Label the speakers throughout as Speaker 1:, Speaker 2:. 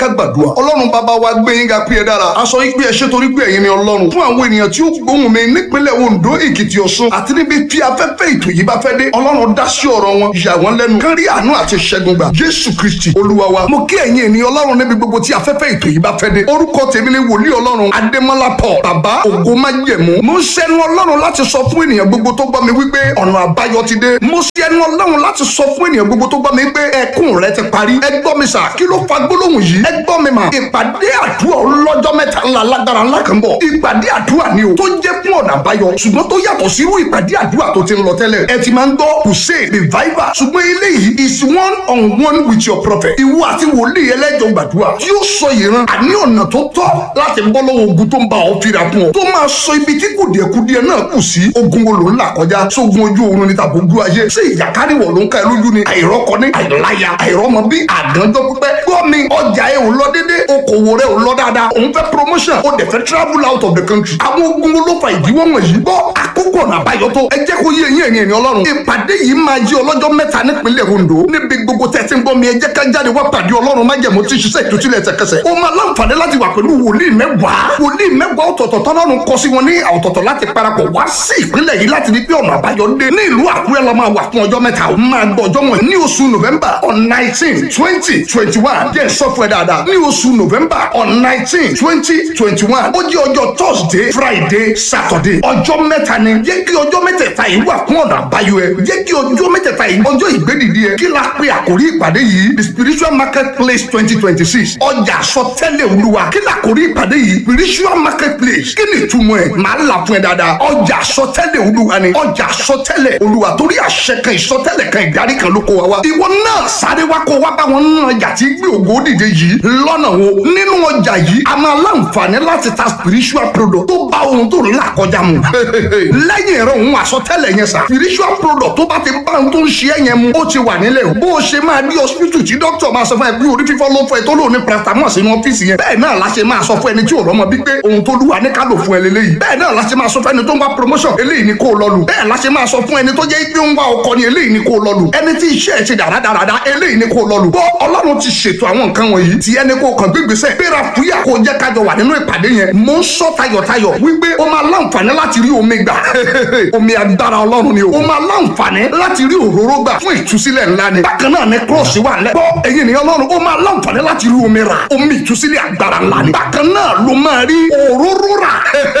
Speaker 1: ká gbàdúrà ọlọ́run bàbá wa gbé yín ga pé ẹ dára aṣọ yín pé ẹ ṣe torí pé ẹ̀yin ni ọlọ́run fún àwọn ènìyàn tí ó gbóhùn mi nípínlẹ̀ ondo èkìtì ọ̀ṣun àti níbi tí afẹ́fẹ́ ètò yìí bá fẹ́ dé ọlọ́run dá sí ọ̀rọ̀ wọn yà wọ́n lẹ́nu kán rí àánú àti ṣẹ́gun gbà jésù kristi olúwa wa mo kí ẹ̀yin ènìyàn ọlọ́run níbi gbogbo tí afẹ́fẹ́ ètò yìí bá fẹ́ dé orúkọ tèmi ni wòlíì ọlọ́run adémọ́lá paul bàbá ògo májẹ̀mú mo ń ṣẹnu ọlọ́run láti sọ fún ènìyàn gbogbo tó gbọ́ mi wípé ọ̀nà àbáyọ ti dé mo ṣẹnu ọlọ́run láti sọ fún ènìyàn gbogbo tó gbọ́ mi wípé ẹkún rẹ ti parí ẹ gbọ́ mi sà kí ló fa gbólóhùn yìí ẹ gbọ́ mi mà ìpàdé àdúrà ọlọ́jọ́ mẹ́ta ńlá lágbára ńlá kan bọ̀ ìpàdé àdúrà ni o tó jẹ́ fún ọ̀nà àbáyọ ṣùgbọ́n tó yàtọ̀ sírú ìpàdé àdúrà tó ti ń lọ tẹ́lẹ̀ ẹ ti máa ń gbọ́ crusade revival ṣùgbọ́n eléyìí is one on one with your prophet ìwọ àti wòlíì ẹlẹ́jọ̀ gbàdúrà tí ó sọ ìran àní ọ̀nà tó tọ́ láti bọ́ lọ́wọ́ ogun tó ń bá ọ fira fún ọ tó máa sọ ibi tí kùdìẹ̀kudìẹ náà kù sí ogun wo ló ń là kọjá sógun ojú oorun ni tàbí ojú ayé ṣé ìjàkáríwọ̀ ló ń ká ẹ lójú ni àìrọ́kọ ní àìláya àìrọ́mọ bí àgànjọ́ pípẹ́ gbọ́ mi ọjà ẹ ò lọ dédé okòwò rẹ ò lọ dáadáa òun fẹ́ promotion ó dẹ̀ fẹ́ travel out of the country àwọn ogun wo ló fa ìdíwọ́ wọ̀nyí gbọ́ àkókò ọ̀nà àbáyọ tó ẹ jẹ́ kó yé eyín ẹ̀yìn ẹ̀yìn ọlọ́run ìpàdé yìí máa jí ọlọ́jọ́ mẹ́ta nípínlẹ̀ Ondo níbi gbogbo tẹ̀sí ń gbọ́ mi ẹ jẹ́ ká jáde wá pàdé ọlọ́run májẹ̀mú tí ṣiṣẹ́ ìtúsílẹ̀ ẹsẹ̀kẹsẹ̀ ó máa láǹfààní láti wà pẹ̀lú wòlíì mẹ́wàá wòlíì mẹ́wàá ọ̀tọ̀ọ̀tọ̀ tọ́lọ́run kọ sí wọn ní ọ̀tọ̀ọ̀tọ̀ láti parapọ̀ wá sí ìpínlẹ̀ yìí láti rí pé ọ̀nà àbáyọ dé ní ìlú Àkúrẹ́ la máa wà fún ọjọ́ mẹ́ta ó máa gbọ́ ọjọ́ wọn ní oṣù November on nineteen twenty twenty one jẹ́ sọ́fúnẹ̀ dáadáa ní oṣù November on nineteen twenty twenty one ó jẹ́ ọjọ́ Thursday Friday Saturday ọjọ́ mẹ́ta ni jẹ́ kí ọjọ́ mẹ́tẹ̀ẹ̀ta yìí wà fún ọ̀nà àbáyọ ẹ jẹ́ kí ọjọ́ mẹ́tẹ̀ẹ̀ta yìí ọjọ́ ìgbédìdí ẹ kí la pe àkórí ìpàdé yìí the spiritual market place twenty twenty six ọjà àsọtẹ́lẹ̀ olúwa kí la àkórí ìpàdé yìí spiritual market place kí ni ìtumọ̀ ẹ̀ máa là fún ẹ dáadáa ọjà àsọtẹ́lẹ̀ olúwa ni ọjà àsọtẹ́lẹ̀ olúwa torí àṣẹ kan ìsọtẹ́lẹ̀ kan ìdarí kan ló kó wa wá ìwọ náà sáré wá kó wá bá wọn nínú ọjà tí gbé ògo dìde yìí lọ́nà wo nínú ọjà yìí a máa láǹfààní láti ta spiritual product tó bá ohun tó ń là kọjá mu lẹ́yìn ẹ̀rọ òun àsọtẹ́lẹ̀ yẹn sà spiritual product tó bá ti bá ohun tó ń ṣe é yẹn mu ó ti wà nílẹ̀ o bó o ṣe máa dí hospital tí doctor máa sọ fún ẹ bí orí fífọ́ ló fún ẹ tó lò ní paracetamol sínú ọ́fíìsì yẹn bẹ́ẹ̀ náà la ṣe máa sọ fún ẹni tí ò rọ́mọ bí pé ohun tó lúwa ní ká lò fún ẹ lélẹ́yìí bẹ́ẹ̀ náà la ṣe máa sọ fún ẹni tó ń wá promotion eléyìí ni kó o lọ lù bẹ́ẹ̀ la ṣe máa sọ fún ẹni tó jẹ́ pé ń wá ọkọ ni eléyìí ni kó o lọ lù ẹni tí iṣẹ́ ẹ̀ ṣe dáradára eléyìí ni kó o lọ lù bọ́ ọlọ́run ti ṣètò àwọn nǹkan wọ̀nyí tí ẹni kó o kàn gbégbèsè gbéra fúyà kó o jẹ́ kájọ wà nínú ìpàdé yẹn mo ń sọ tayọ̀tayọ̀ wípé o máa láǹfààní láti rí omi gbà omi agbára ọlọ́run ni o o máa láǹfààní láti rí òróró gbà fún ìtúsílẹ̀ ńlá ni bákan náà ni cross wà lẹ́ bọ́ ẹ̀yin ènìyàn ọlọ́run o máa láǹfààní láti rí omi rà omi ìtúsílẹ̀ agbára ńlá ni bákan náà ló máa rí òróró rà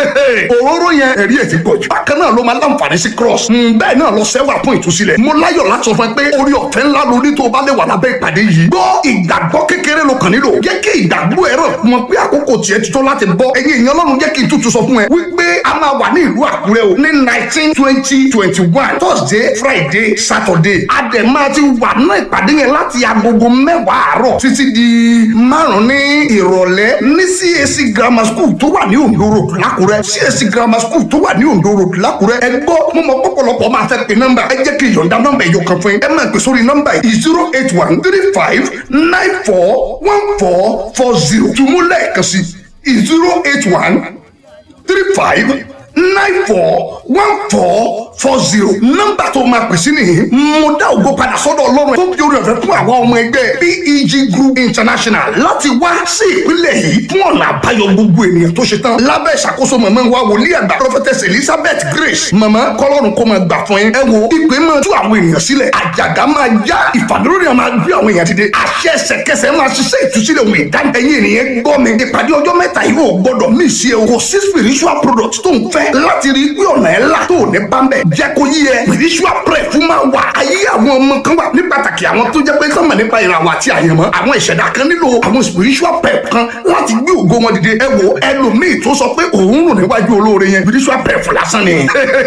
Speaker 1: òróró yẹn ẹ̀rí ẹ̀ ti pọ̀ jù bákan náà ló máa láǹfààní sí cross bẹ́ẹ̀ náà lọ sẹ́wà fún ìtúsílẹ̀ mo láyọ̀ láti sọ fún ẹ pé orí ọ̀fẹ́ ńlá lórí tó o bá lè wà lábẹ́ ìpàdé yìí gbọ́ ìgbàgbọ́ kékeré ló kàn nílò jẹ́ kí ìgbàgbọ́ ẹ̀rọ mọ̀ pé àkókò tiẹ̀ ti tó láti bọ́ ẹ̀yin èèyàn ọlọ́run jẹ́ kí n tútù sọ fún ẹ wípé a máa wà ní ìlú àkúrẹ́ o ní nineteen twenty twenty one thursday friday saturday adẹ̀ máa ti wà ní ìpàdé yẹn láti agogo mẹ́wàá àárọ̀ títí di márùn-ún ní ìrọ̀lẹ́ ní cac grammar school tó wà ní ondo road lákúrẹ́ cac grammar school tó wà ní ondo road lákúrẹ́ ẹ gbọ́ mo mọ pọ̀pọ̀lọpọ̀ máa fẹ́ pe nọ́mbà ẹ jẹ́ kí n yọ̀ǹda nọ́mbà ẹ̀yọ̀ kan fún yín ẹ máa pè sórí nọ́mbà yìí zero eight one three five nine four one four four zero tùmú lẹ́ẹ̀kan sí zero eight one three five nine four one four four zero nọ́mbà tó máa pè sí nìyí mo dá ògo padà sọ́dọ̀ ọlọ́run tó fi orí ọ̀fẹ́ fún àwọn ọmọ ẹgbẹ́ peg group international láti wá sí ìpínlẹ̀ yìí fún ọ̀nà àbáyọ gbogbo ènìyàn tó ṣe tán lábẹ́ ìṣàkóso mọ̀mọ́ wa wòlíì àgbà prophetess elizabeth grace mọ̀mọ́ kọ́lọ́run kó máa gbà fún yín ẹ wo ìpè máa tú àwọn ènìyàn sílẹ̀ àjàgà máa já ìfàdúrónìyàn máa gbé àwọn èèyàn dìde àṣẹ ẹsẹ̀kẹsẹ̀ máa ṣiṣẹ́ ìtúsílẹ̀ òun ìdáni ẹ̀yin ènìyàn gbọ́ mi ìpàdé ọjọ́ mẹ́ta yìí ò gbọ́dọ̀ mí sí ẹ kò sí spiritual product tó ń fẹ́ láti rí pé ọ̀nà ẹ̀ là tó ní bámbẹ̀ jẹ́ kó yí ẹ spiritual prayer fún máa wà ayé àwọn ọmọ kan wà ní pàtàkì àwọn tó jẹ́ pé sọ́mọ̀ nípa ìràwọ̀ àti àyànmọ́ àwọn ìṣẹ̀dá kan nílò àwọn spiritual prayer kan láti gbé ògo wọn dìde ẹ wo ẹlòmíì tó sọ pé òun rùn níwájú olóore yẹn spiritual prayer fún lásán ni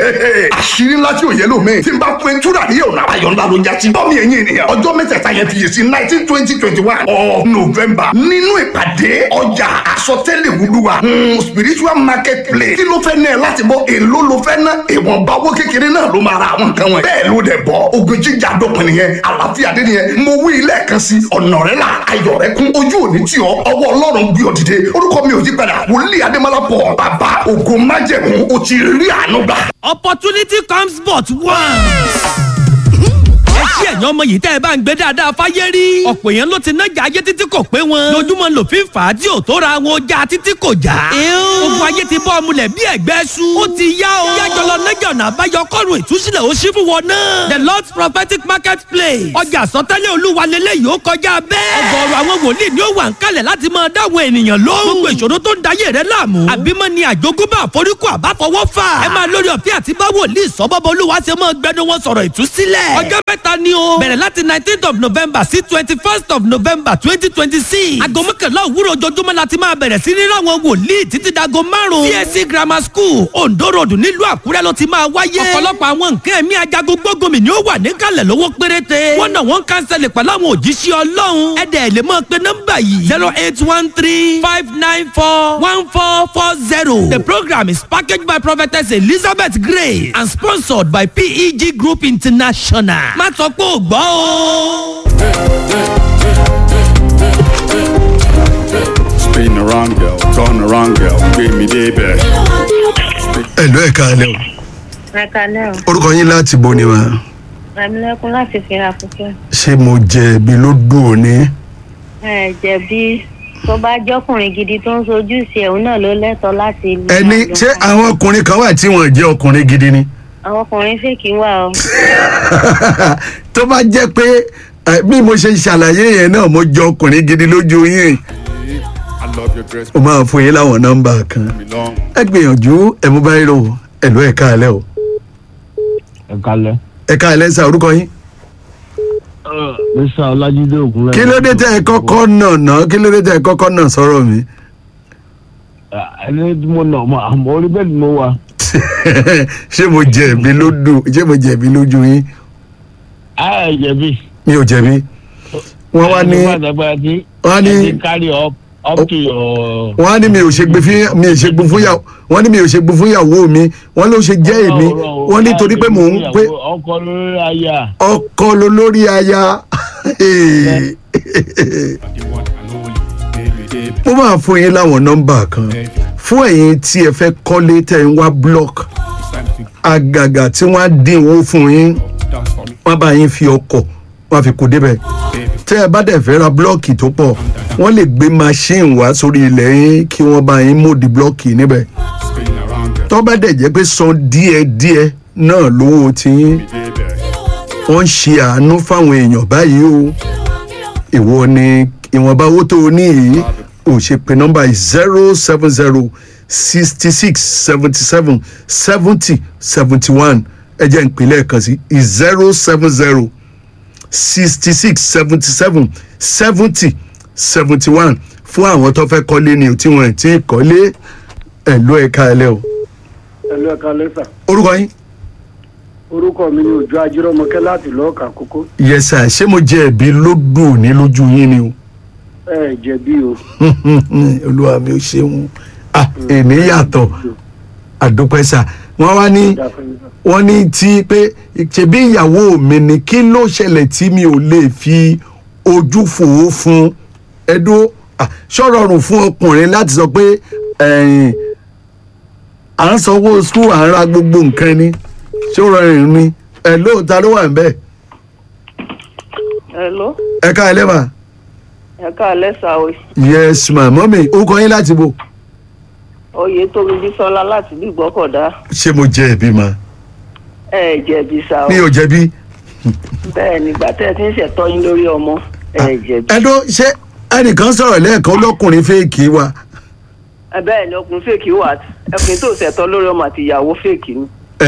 Speaker 1: àṣírí ńlá tí ò yẹ lómi tí n bá fún túrà ní ọ̀nà àbáyọ ńlá ló já sí bọ́ọ̀mì ẹ̀yìn ènìyàn ọjọ́ mẹ́tẹ̀ẹ̀ta yẹn fi yè sí nineteen twenty twenty one of november nínú ìpàdé ọjà àsọtẹ́lẹ̀ wúlúwa spiritual market place kí ló fẹ́ ná ẹ láti bọ́ èló ló fẹ́ ná ìwọ̀nba owó kékeré náà ló máa ra àwọn nǹkan wọn bẹ́ẹ̀ ló dẹ̀ bọ́ ogun jíjà dópin nìyẹn àlàáfíà dé nìyẹn mo wí lẹ́ẹ̀kan sí ọ̀nà rẹ là ayọ̀ rẹ kún ojú òní tì ọ́ ọwọ́ ọlọ́run gbé ọ dìde orúkọ mi ò yí padà wòlíì adémọlá pọ̀ bàbá ògo májẹ̀mú o ti rí àánú gbà.
Speaker 2: Opportunity comes but once. ṣé ẹ̀yàn ọmọ yìí tẹ́ ẹ bá ń gbé dáadáa fáyé rí. ọ̀pọ̀ èèyàn ló ti nájà ayé títí kò pé wọn. lójúmọ́ lòfin fà á tí ò tó ra wọn ọjà títí kò já. ogun ayé ti bọ́ ọmúlẹ̀ bí ẹ̀gbẹ́ su. ó ti yá o. yájọ lọ nájà ọ̀nà àbáyọ kọ́run ìtúsílẹ̀ ó ṣí fún wọn náà. the lord's prophetic market place. ọjà àsọtẹ́lẹ̀ olúwa lélẹ́yìí ó kọjá bẹ́ẹ̀. ọgọ́rùn àwọn wòlíì ni ó wà ń kalẹ̀ láti máa dáwọn ènìyàn lóhùn. gbogbo ìṣòro tó ń dayé rẹ láàmú. àbímọ ni àjogúnbá àforíkù àbáfọwọ́ fà. ẹ máa lórí ọ̀fẹ́ àti bá wòlíì sọ́bọ́bọ́ olúwa ṣe máa gbẹnu wọn sọ̀rọ̀ ìtúsílẹ̀. ọjọ́ mẹ́ta ni o. bẹ̀rẹ̀ láti nineteenth of november sí twenty first of november twenty twenty six. aago mọ́kànlá òwúrọ̀ ojoojúmọ́ la ti máa bẹ̀rẹ̀ sí ní ráwọn wòlíì títí dago márùn-ún. csc grammar school ondo road nílùú àkúrẹ́ ló ti máa wáyé. ọ̀pọ̀lọpọ̀ àwọn nǹkan ẹ̀mí ajagun gbógunmi ni ó wà níkàlẹ̀ lówó péréte. wọ́n náà wọ́n kánsẹ̀lẹ̀ pẹ̀lú àwọn òjíṣẹ́ ọlọ́run. ẹ̀dẹ̀ lè máa pe nọ́mbà yìí zero eight one three five nine four one four four zero. The program is packaged by prophetess Elizabeth Grace and sponsored by PEG Group International. má sọ pé ò gbọ́ o.
Speaker 3: Spin around, girl, turn around, girl, gbé mi débẹ̀.
Speaker 4: ẹ̀lú ẹ̀ka alẹ́ o
Speaker 5: Ẹ̀kalẹ́ o,
Speaker 4: orúkọ yín láti bo ni wa
Speaker 5: Rẹ̀mílẹ́kún láti fira fúnfẹ́.
Speaker 4: ṣé mo jẹ̀bi ló dùn òní
Speaker 5: Ẹ jẹ̀bi tó bá jọ́kùnrin gidi tó ń sojú sí ẹ̀hún náà ló lẹ́tọ̀ọ́ láti lu
Speaker 4: ẹni
Speaker 5: àjọ
Speaker 4: ṣé
Speaker 5: kan.
Speaker 4: àwọn ọkùnrin kan wà tí wọn jẹ́ ọkùnrin gidi ni
Speaker 5: Àwọn ọkùnrin fèkì wà o.
Speaker 4: tó bá jẹ́ pé ẹ, bí mo ṣe ṣàlàyé yẹn náà mo jẹ́ ọkùnrin gidi lójú yín
Speaker 3: I love your dress,
Speaker 4: o máa fún yín láwọn nọ́mbà kan
Speaker 3: me long.
Speaker 4: ẹ gbìyànjú ẹ mú báyìí rò ẹ̀lú ẹ̀ka alẹ́ o
Speaker 6: ẹ kalẹ.
Speaker 4: ẹ̀ka alẹ́ sà orúkọ yín
Speaker 6: mr ọlájídé ògúnlẹ.
Speaker 4: kí ló dé tẹ ẹ kọ́kọ́ náà ná kí ló dé tẹ ẹ kọ́kọ́ náà sọ̀rọ̀ mi
Speaker 6: ẹni tí mo nà ọmọ àmọ orí bẹẹ ni mo wà.
Speaker 4: ṣé mo jẹ̀bi ló dùn ṣé mo jẹ̀bi lójú yín
Speaker 6: a ẹ jẹbi.
Speaker 4: mi ò jẹ̀bi wọ́n wá ní wọ́n á ní-
Speaker 6: ẹni carry up up to your.
Speaker 4: wọ́n á ní mi ò ṣe gbé fún mi ò ṣe gbé fún yàwó wọ́n ní mi ò ṣe gbé fún yàwó mi wọ́n ló ṣe jẹ́ èmi wọ́n ní torí pé mò ń pé
Speaker 6: ọkọ lórí aya.
Speaker 4: ọkọ ló lórí aya
Speaker 3: The one and only, gbé mi débẹ̀.
Speaker 4: mo máa fún yín láwọn nọ́mbà kan fún ẹ̀yin tí ẹ fẹ́ kọ́lé tẹ̀ ń wá block
Speaker 3: It's time to
Speaker 4: àgàgà tí wọ́n á dínwó fún yín
Speaker 3: dance for me,
Speaker 4: wọ́n bá yín fi ọkọ̀ wọ́n á fi kó débẹ̀
Speaker 3: baby.
Speaker 4: tẹ́ ẹ bá dẹ̀ fẹ́ ra blọ́ọ̀kì tó pọ̀ wọ́n lè gbé machine wá sórí ilẹ̀ yín kí wọ́n bá yín mòdì blọ́ọ̀kì níbẹ̀
Speaker 3: Spin around, girl,
Speaker 4: tó bá dẹ̀ jẹ́ pé san díẹ̀díẹ̀ náà lówó tiyín
Speaker 3: mi débẹ̀.
Speaker 4: wọ́n ń ṣe àánú fáwọn èèyàn báyìí o ìwọ ni ìwọ̀nba owó tó o ní yìí ò ṣe pé nọ́mbà zero seven zero sixty six seventy seven seventy seventy one ẹ jẹ́ ìpínlẹ̀ kan sí zero seven zero sixty six seventy seven seventy seventy one fún àwọn tó fẹ́ kọ́lé ni ò tí wọ́n ti kọ́lé ẹ̀ ló ẹ̀ka ẹ̀lẹ́ o
Speaker 7: ẹlú ẹka lẹsà
Speaker 4: orúkọ yín
Speaker 7: orúkọ mi ni òjò ajírọmọkẹ láti lọọkà kókó
Speaker 4: yẹsà ṣé mo jẹ ẹ̀bi lódù ní lójú yín ni o.
Speaker 7: ẹ jẹ̀bi o
Speaker 4: olúwa mi ò ṣeun ah èmi yàtọ̀ àdúpẹ́sà wọ́n wá ní wọ́n ní tí pé ṣebí ìyàwó mi ni kí ló ṣẹlẹ̀ tí mi ò lè fi ojú fòó fún ẹdó ṣọ́rọ̀rùn fún ọkùnrin láti sọ pé ẹ̀yìn à ń sanwó skul à ń ra gbogbo nǹkan ni ṣọ́rọ̀rùn ni ẹ̀ lóòótá ló wà ń bẹ́ẹ̀
Speaker 5: Hello,
Speaker 4: ẹ ká ẹ lẹ́bàá
Speaker 5: ẹ káàlẹ́ sà o.
Speaker 4: yes ma mọ́mí orúkọ yín láti bò
Speaker 5: Oyè tóbi Bísọ́lá láti bí Gbọ́kọ̀dá.
Speaker 4: ṣé mo jẹ ẹ̀bi ma
Speaker 5: Ẹ jẹ̀bi sà o.
Speaker 4: mi ò jẹ̀bi.
Speaker 5: Bẹ́ẹ̀ ni ìgbà tẹ́ ẹ ti ń ṣẹ̀tọ́ yín lórí ọmọ. Ẹ jẹ̀bi.
Speaker 4: ẹdún ṣé ẹnìkan sọ̀rọ̀ lẹ́ẹ̀kan lọ́kùnrin fèèkì wa
Speaker 5: Ẹ bẹ́ẹ̀ ni ọkùnrin fèkì wà. Ẹkùnrin tó ṣẹ̀tọ́ lórí ọmọ àti ìyàwó fèkì ni.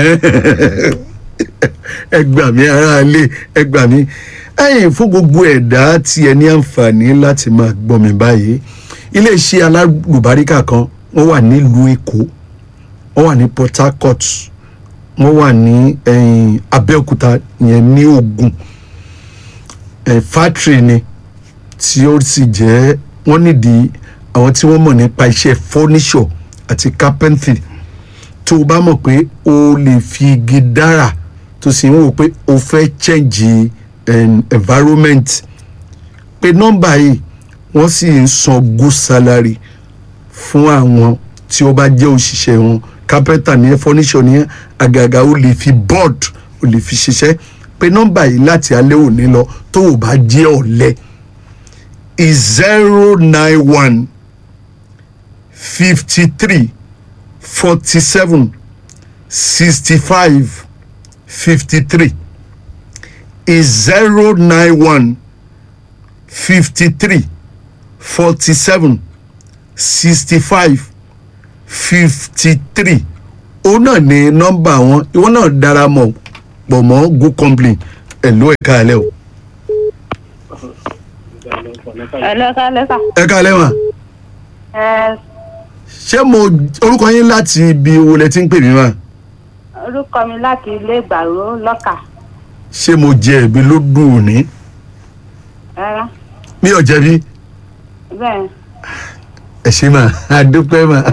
Speaker 4: ẹ gbà mí aráalé ẹ gbà mí ẹ̀yin fún gbogbo ẹ̀dá tí ẹ ní àǹfààní láti máa gbọ́ mi báyìí iléeṣẹ́ alálùbáríkà kan wọ́n wà nílùú èkó wọ́n wà ní port harcourt wọ́n wà ní ẹ̀yìn abẹ́òkúta yẹn ní ogun ẹ̀ fátìrì ni tí ó sì jẹ́ wọ́n nídìí àwọn tí wọ́n mọ̀ nípa iṣẹ́ fọ́níṣọ̀ àti carpentry tó o bá mọ̀ pé o lè fi igi dára tó sì ń wò pé o fẹ́ change um, environment pé nọ́mbà yìí wọ́n sì ń san good salary fún àwọn tí ó bá jẹ́ òṣìṣẹ́ wọn carpenter ní ẹ furniture ní ẹ àgàgà o lè fi board o lè fi ṣiṣẹ́ pe nọ́mbà yìí láti alẹ́ òní lọ tó o bá jẹ́ ọ̀lẹ zero nine one fifty three forty seven sixty five fifty three zero nine one fifty three forty seven sixty five fifty three òun náà ní nọ́mbà wọn ìwọ náà dára mọ́ pọ̀ mọ́ good company ẹ̀ ló ẹ̀ka alẹ́ o.
Speaker 5: ẹlẹ́ka lẹ́ka.
Speaker 4: ẹ̀ka alẹ́ wọn
Speaker 5: ẹ
Speaker 4: ṣé mo orúkọ yín láti ibi wo lẹ ti ń pè mí wá
Speaker 5: orúkọ mi láti ilé ìgbàrú lọ́kà
Speaker 4: ṣé mo jẹ ẹ̀bi ló dùn òní
Speaker 5: rárá
Speaker 4: mi ò jẹ̀bi
Speaker 5: bẹ́ẹ̀
Speaker 4: ẹ ṣe mà á dúpẹ́ mà.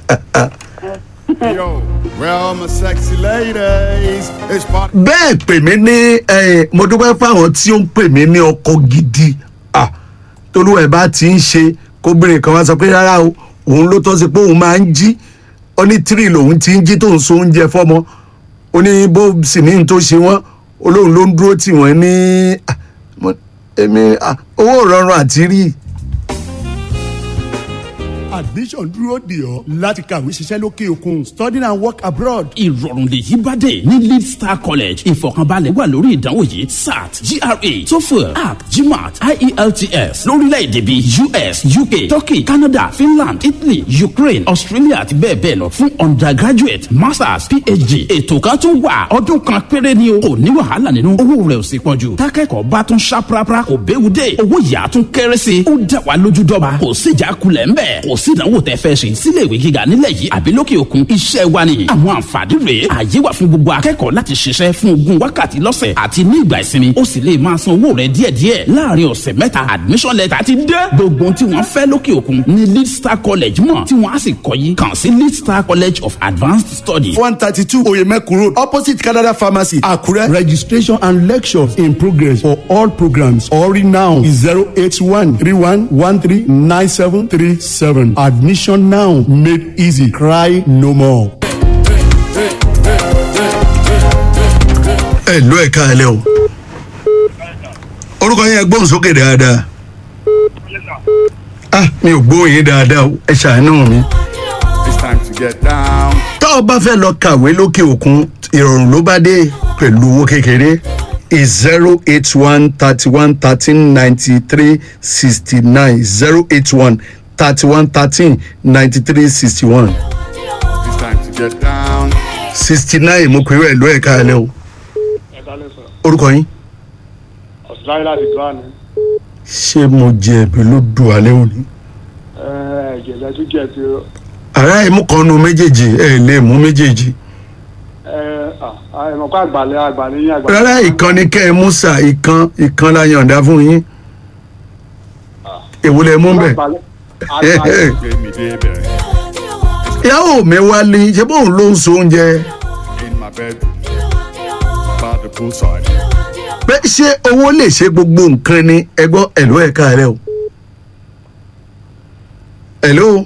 Speaker 3: Yo, where all my sexy ladies? It's part.
Speaker 4: bẹ́ẹ̀ pè mí ní eh, mo dúpẹ́ fáwọn tí ó ń pè mí ní ọkọ gidi Ah, tolúwa ẹ̀ bá ti ń ṣe kóbìnrin kan wá sọ pé rárá o òun ló tọ́ sí pé òun máa ń jí ó ní tírì lòun ti ń jí tóun so oúnjẹ fọ́mọ ó ní bó sì ní n tó ṣe wọ́n olóhùn ló ń dúró tì wọ́n ní ah, mo- èmi ah, owó rọrùn àti rí
Speaker 8: admission dúró dè ọ́ láti kàwé ṣiṣẹ́ lókè òkun studying and work abroad.
Speaker 9: ìrọ̀rùn lèyí bá dé ní lead star college ìfọ̀kànbalẹ̀ wà lórí ìdánwò yìí sat gra toefl app gmat ielts lórílẹ̀‐èdè bíi us uk turkey canada finland italy ukraine australia àti bẹ́ẹ̀ bẹ́ẹ̀ lọ fún undergraduate masters phd ètò kan tún wà ọdún kan péré ni o kò ní wàhálà nínú owó rẹ̀ ò sì pọ̀ jù tákẹ́kọ̀ọ́ bá tún ṣá prapra kò béwu dé owó yàá tún kéré sí i ó dá wa lójú dọ́ba kò síjà kulẹ̀ ńbẹ̀ kò sí ìdánwò tẹ́ fẹ́ ṣe sílé ìwé gíga nílẹ̀ yìí àbí lókè òkun iṣẹ́ wa ni àwọn àǹfààní rèé àyè wà fún gbogbo akẹ́kọ̀ọ́ láti ṣiṣẹ́ fún ogún wákàtí lọ́sẹ̀ àti ní ìgbà ìsinmi ó sì lè máa san owó rẹ̀ díẹ̀díẹ̀ láàrin ọ̀sẹ̀ mẹ́ta admission letter ti dé gbogbo ohun tí wọ́n fẹ́ lókè òkun ní lead star college mọ̀ tí wọ́n á sì kọ́ yìí kàn sí lead star college of advanced studies
Speaker 8: one thirty two oyemekun road opposite canada pharmacy akure registration and lectures in progress for all programs or now is zero eight one three one one three nine seven three seven admission now made easy cry no more.
Speaker 4: ẹ ló ẹ̀ka alẹ́ o orúkọ yẹn gbóhùn sókè dáadáa ah mi ò gbóhùn yín dáadáa o ẹ ṣàánú mi.
Speaker 3: It's time to get down.
Speaker 4: tá ọ bá fẹ́ lọ kàwé lókè òkun ìrọ̀rùn ló bá dé pẹ̀lú owó kékeré zero eight one thirty one thirteen ninety three sixty nine zero eight one thirty one thirteen ninety three sixty one
Speaker 3: It's time to get down.
Speaker 4: sixty nine mo pè é ló ẹ̀ka alẹ́ o orúkọ yín
Speaker 7: ọ̀sán láti gbọ́ àná
Speaker 4: ṣé mo jẹ̀bi ló dùn alẹ́ òní.
Speaker 7: ẹ̀jẹ̀ lẹ́tú jẹ́ ti
Speaker 4: àrà ìmú kan nu méjèèjì ẹ lè mú méjèèjì
Speaker 7: ẹ̀mọ̀kọ́ àgbàlẹ̀ àgbàlẹ̀ yín àgbàlẹ̀.
Speaker 4: rárá ìkan ni kẹ́ ẹ mú sà ìkan ìkan la yọ̀ǹda fún yín èwo lẹ mú bẹ̀.
Speaker 7: àgbàlẹ̀
Speaker 3: Give me day there.
Speaker 4: ìyàwó mi wálé ṣé bóun ló ń so oúnjẹ
Speaker 3: In my bedroom. By the poolside.
Speaker 4: pé ṣé owó lè ṣe gbogbo nǹkan ni ẹgbọ́ ẹ̀ló ẹ̀ka rẹ o. ẹ̀ló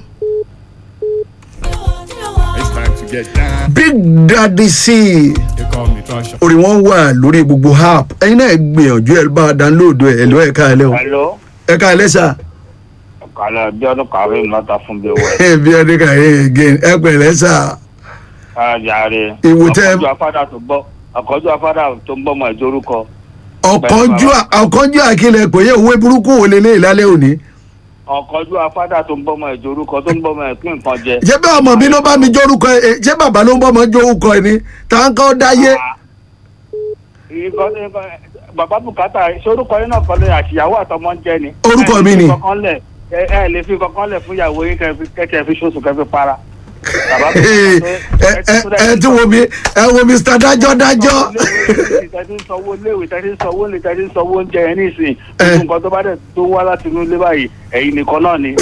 Speaker 3: It's time to get down.
Speaker 4: big daddy c
Speaker 3: They call me Tasha.
Speaker 4: orí wọn wà lórí gbogbo app ẹyin náà gbìyànjú ẹ bá download ẹ ẹ̀ló ẹ̀ka rẹ o
Speaker 10: Hello,
Speaker 4: ẹ̀ka rẹ sà
Speaker 10: kàlẹ́ bí ọdún kàwé lọ́ta fún bí owó ẹ̀.
Speaker 4: bí ọdún kàyé again ẹ pẹ̀lẹ́ sà
Speaker 10: Káàjáre.
Speaker 4: Ìwò tẹ́-
Speaker 10: Ọkọ̀jú afádà tó gbọ́ ọkọ̀jú afádà tó ń bọ́mọ ìjọ orúkọ.
Speaker 4: ọ̀kánjú ọ̀kánjú àkìlẹ̀ kò yẹ òwe burúkú wò lélẹ̀ ìlálẹ́ òní.
Speaker 10: Ọkọ̀jú afádà tó ń bọ́mọ ìjọ orúkọ tó ń bọ́mọ ìpín nǹkan jẹ.
Speaker 4: ṣé bẹ́ẹ̀ ọmọ mi ló bá mi jórúkọ ẹ ṣé bàbá ló ń bọ́ ọmọ jórúkọ ẹ ni tá n kọ́ dáyé.
Speaker 10: Ìkọ́- ìkọ́- Bàbá Bùkátà sorúkọ yín náà kọ́lé àtìyàwó àtọmọ ń jẹ ni.
Speaker 4: Orúkọ
Speaker 10: Ẹ lè
Speaker 4: mi
Speaker 10: fi
Speaker 4: ni.
Speaker 10: kankan lẹ̀, Ẹ ẹ lè fi kankan lẹ̀ fún ìyàwó yín kẹ́kẹ́ fi ṣoṣù kẹ́kẹ́ para. Bàbá
Speaker 4: ẹ
Speaker 10: Bùkátà
Speaker 4: ẹ ẹ tí wo mi ẹ wo mr dájọ́ dájọ́.
Speaker 10: tẹ́tí ń sanwó léèwé tẹ́tí ń sanwó lè tẹ́tí ń sanwó oúnjẹ yẹn nísìnyí
Speaker 4: Eh.
Speaker 10: gbogbo nǹkan tó bá dẹ̀ tó wá láti inú ilé báyìí ẹ̀yin nìkan náà ni.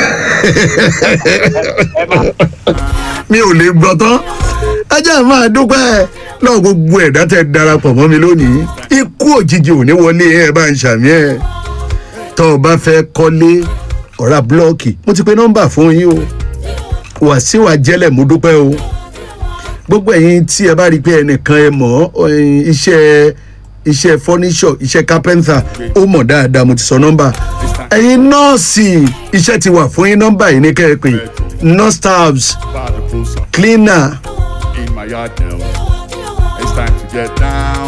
Speaker 10: ẹ máa
Speaker 4: mi ò lè gbọ́ tán ẹ jẹ́ máa dúpẹ́ lọ́wọ́ gbogbo ẹ̀dá tẹ darapọ̀ mọ́ mi lónìí ikú òjijì ò ní wọlé ẹ bá ń ṣàmì ẹ̀ tọ́ ọ bá fẹ́ kọ́lé ọ̀rá búlọ́ọ̀kì mo ti pe nọ́mbà fún yín o wàsíù àjẹlẹ̀ mo dúpẹ́ o gbogbo ẹ̀yin tí ẹ bá rí i pé ẹnìkan ẹ mọ̀ ẹ̀yin iṣẹ́ iṣẹ́ furniture iṣẹ́ carpenter ó mọ̀ dáadáa mo ti sọ nọ́mbà ẹ̀yin nọ́ọ̀sì iṣẹ́ ti wà fún yín nọ́mbà yìí ní kẹ́ẹ̀pẹ́ nurse staffs
Speaker 3: By the closer
Speaker 4: cleaner
Speaker 3: in my yard now. It's time to get down.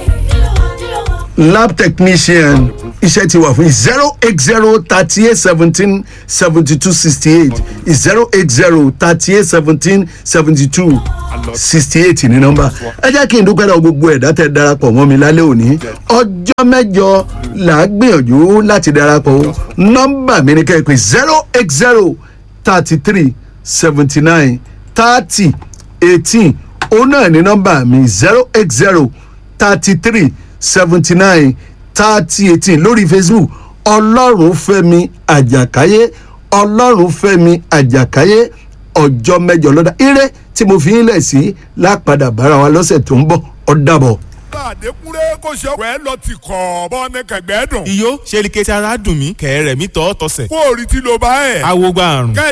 Speaker 4: lab technician iṣẹ́ ti wà fún zero eight zero thirty eight seventeen seventy two sixty eight zero eight zero thirty eight seventeen seventy two sixty eight ní nọ́mbà ẹ jẹ́ kí n dúpẹ́ lọ gbogbo ẹ̀dá tẹ darapọ̀ mọ́ mi lálẹ́ òní ọjọ́ mẹ́jọ là á gbìyànjú láti darapọ̀ o nọ́mbà mi ní kẹ́kẹ́ zero eight zero thirty three seventy nine thirty eighteen òun náà ní nọ́mbà mi zero eight zero thirty three seventy nine thirty eighteen lórí facebook ọlọ́run fẹ́mi àjàkáyé ọlọ́run fẹ́mi àjàkáyé ọjọ́ mẹ́jọ lọ́dà ire tí mo fi ń lẹ̀ sí lápadà bára wa lọ́sẹ̀ tó ń bọ̀ ọ́ dàbọ̀.
Speaker 11: àdékúnrẹ́ kò ṣe ọ̀pẹ́ lọ ti kọ̀ bọ́ ní kẹ̀gbẹ́ dùn.
Speaker 12: iyó ṣe ni kẹ́tì ara dùn mí kẹ̀rẹ̀ mi tọ́ tọ̀sẹ̀.
Speaker 11: kó o rí tí ló bá ẹ̀.
Speaker 12: awo gba àrùn.
Speaker 11: kẹ́